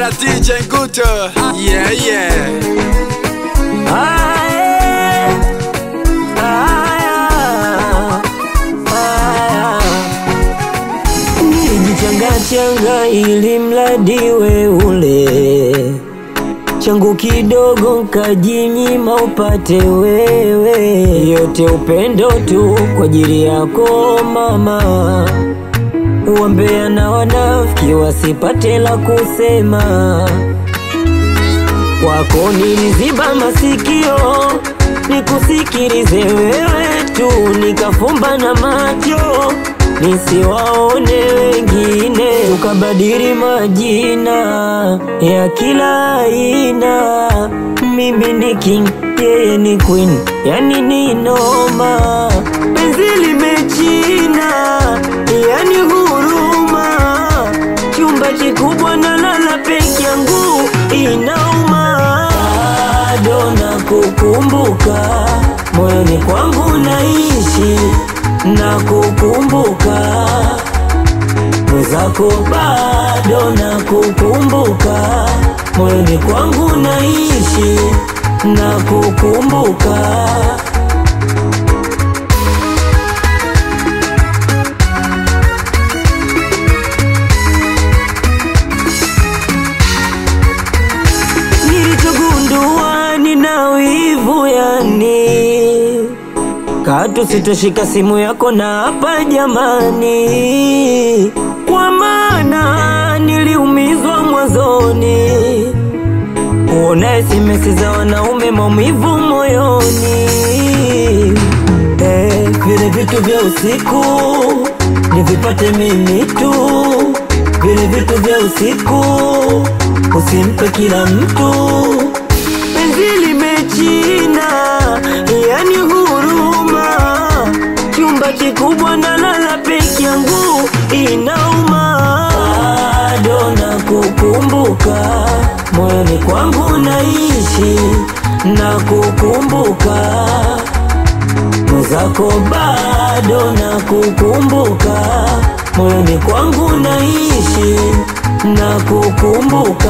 Bwana DJ Nguto. Yeah, yeah. Aye, aya, aya. Nilijichangachanga ili mradi we ule changu kidogo nkajinyima upate wewe, yote upendo tu kwa ajili yako mama. Wambea na wanafiki wasipate la kusema kwako niliziba masikio nikusikilize wewe tu, nikafumba na macho nisiwaone wengine, ukabadili majina ya kila aina. Mimi ni king, yeye ni queen, yani ni noma, penzi limechina, yani huruma, chumba kikubwa na lala peke yangu inauma, bado nakukumbuka moyoni kwangu naishi na kukumbuka mwenzako, bado nakukumbuka moyoni kwangu naishi na kukumbuka nilichogundua nina wivu yani katu sitoshika simu yako na hapa jamani, kwa maana niliumizwa mwanzoni, kuona simesi za wanaume maumivu moyoni. Eh, vile vitu vya usiku nivipate mimi tu, vile vitu vya usiku usimpe kila mtu, penzi limechina, yani huruma, chumba kikubwa na lala peke yangu inauma, bado nakukumbuka moyoni kwangu naishi na kukumbuka mwenzako, bado nakukumbuka moyoni kwangu naishi na kukumbuka